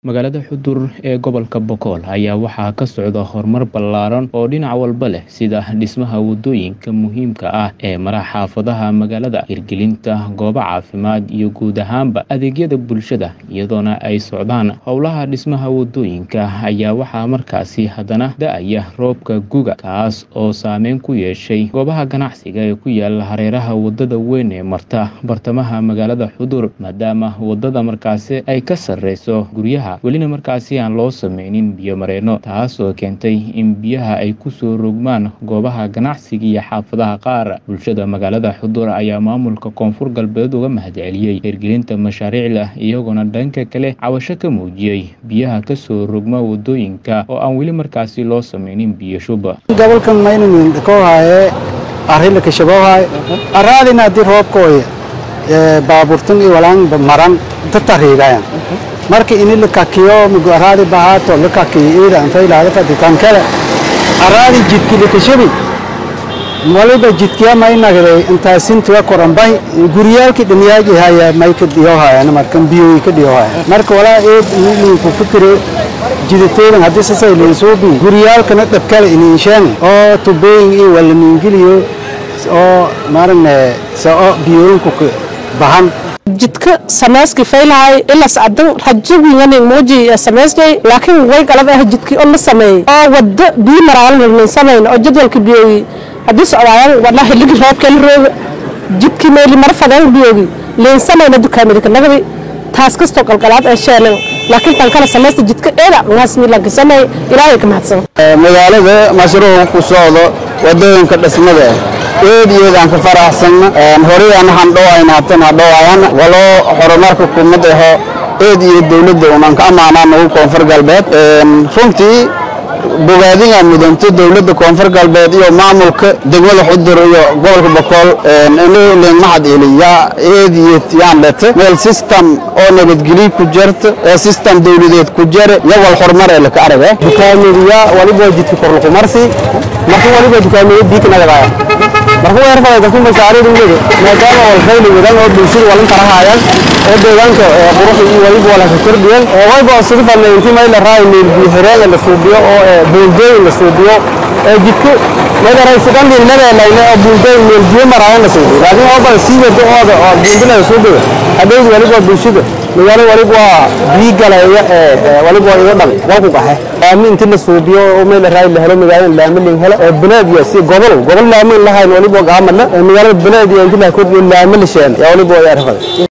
Magaalada Xudur ee gobolka Boqol ayaa waxaa ka socda horumar ballaaran oo dhinac walba leh sida dhismaha wadooyinka muhiimka ah ee mara xaafadaha magaalada, hirgelinta goobo caafimaad iyo guud ahaanba adeegyada bulshada. Iyadoona ay socdaan howlaha dhismaha wadooyinka ayaa waxaa markaasi haddana da'aya roobka guga, kaas oo saameyn ku yeeshay goobaha ganacsiga ee ku yaala hareeraha wadada weyn ee marta bartamaha magaalada Xudur, maadaama wadada markaasi ay ka sarreyso guryaha welina markaasi aan loo sameynin biyo mareenno, taasoo keentay in biyaha ay ku soo rogmaan goobaha ganacsiga iyo xaafadaha qaar. Bulshada magaalada Xudur ayaa maamulka Koonfur Galbeed uga mahadceliyey hirgelinta mashaariicda, iyagoona dhanka kale cabasho ka muujiyey biyaha ka soo rogma wadooyinka oo aan weli markaasi loo sameynin biyo shub. gobolkan maynan koohaye arila kashaboohaye araadina haddii roobkooya baaburtan iyo walaan maran tatariigayan marka ini lakakiyo mugu araadi bahaato lakakiyo ida antay laada faditan kale araadi jidki lakashabi waliba jidkiya may nagday intaasintiga koranbay guryaalki dhamiyaaji haya may ka dhiyohayana markan biyoyi ka dhiyohaya marka walaa eed inilinku fikire jiditeedan haddii sasay liinsuubi guryaalkana dhabkale iniinsheen oo tubooyin iyo walamiingiliyo oo maarane sao biyooyinku bahan jidka sameyski faylahay ilas adan rajabingani muuji sameyskay laakiin way galab ah jidkii oo la sameeyey oo wada biyo maraalan samayn oo jadwalka biyogi haddii socdaayan wadna xilligi roobka la rooga jidkii meeli mara fadeen biyogi liin samayna dukaamidika nagdi taas kastoo qalqalaad ee sheelan laakiin tan kale sameysta jidka eeda ngaasni lanka sameey ilaahay ka mahadsan magaalada mashruuca ku socdo wadooyinka dhismada eed iyo aan ka faraxsanna horey aan han dhawayna tan dhawayana walo horumarka kumad aho eed iyo dawladda unaan ka amaanaan ugu koonfur galbeed runtii bogaadinga mudanta dawladda koonfur galbeed iyo maamulka degmada xudur iyo gobolka boqol inuu leen mahad eliya eed iyo tiyaan lete meel system oo nabadgelyo ku jirta ee system dawladeed ku jira iyo wal horumar ee la ka araga dukaamadiya waliba jidka kor lagu marsi marka waliba dukaamadiya diik nagadaaya marka weer fadada dadku mashaariir uwada maadaama wal khayli wadan oo bulshada walan tarahayaan oo deegaanka qurux iyo waliba wala ka kordhiyeen oo waliba sidoo kale intii meel raay meel biyo xireen la suubiyo oo buundooyin la suubiyo ee jidku meel raay sidan din leedahay oo buundooyin meel biyo marayaan la suubiyo laakiin oo bal sii wado oo oo buundina la suubiyo haddii waliba bulshada magaalo waliba waa biyo galaya ee waliba iga dhal waa ku qaxay laami intii la suubiyo oo meel raay la helo magaalada laami la helo oo banaad iyo si gobol gobol laami lahayn waliba gaamadna magaalada banaad iyo intii la kordhiyo laami la sheen yaa waliba waa yarfada